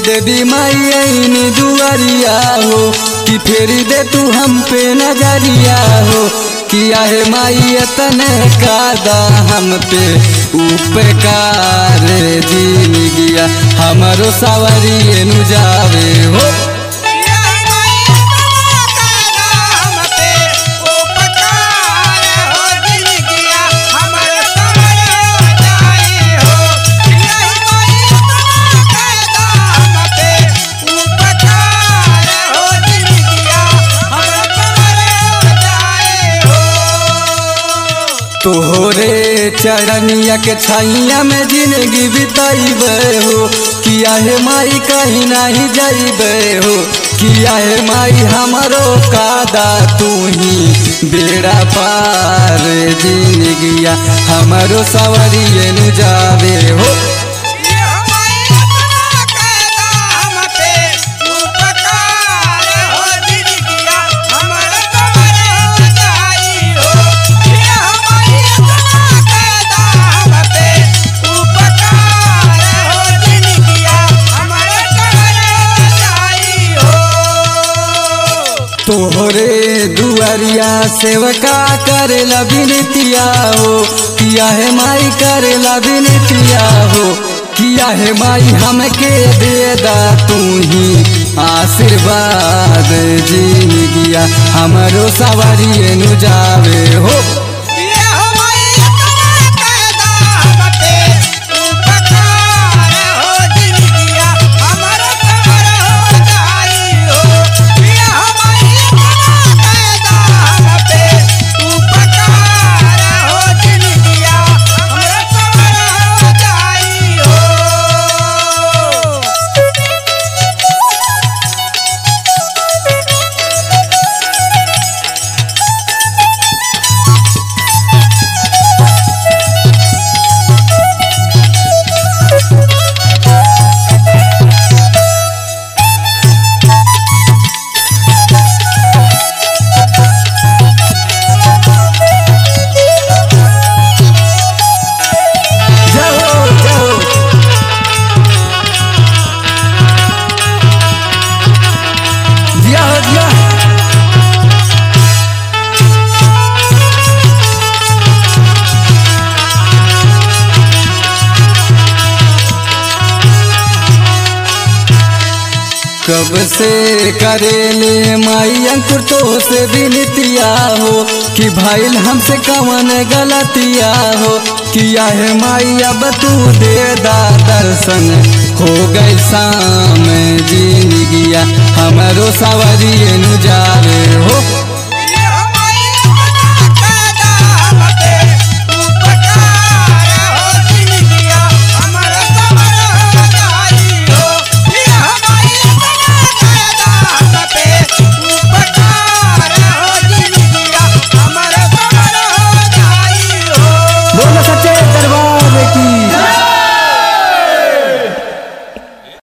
देवी माई आईनी दुआरिया हो कि फेरी दे तू हम पे नजरिया हो किया है माई तने कादा हम पे उपकार जीन गया हमारो सावरी नु जावे हो तोहरे चरनिया के छैया में जिंदगी बिताइबे हो किया है माई कहीं नहीं जाइबे हो किया है माई हमारो कादा तू ही बेड़ा पार जिंदगिया हमारो सवरिए नु जावे हो तोहरे दुआरिया सेवका करेला बिनतिया हो किया है माई करेला बिनतिया हो किया है माई हमके दे दा तू ही आशीर्वाद जीन गया हमारो सवारी नु जावे हो जाओ जाओ दिया हो दिया कब से करेले माई अंकुर तो से विनतिया हो कि भाई हमसे कवन गलतिया हो किया है माई अब तू दे दा दर्शन हो गई शाम जीन गया हमारो सवरी नु जावे हो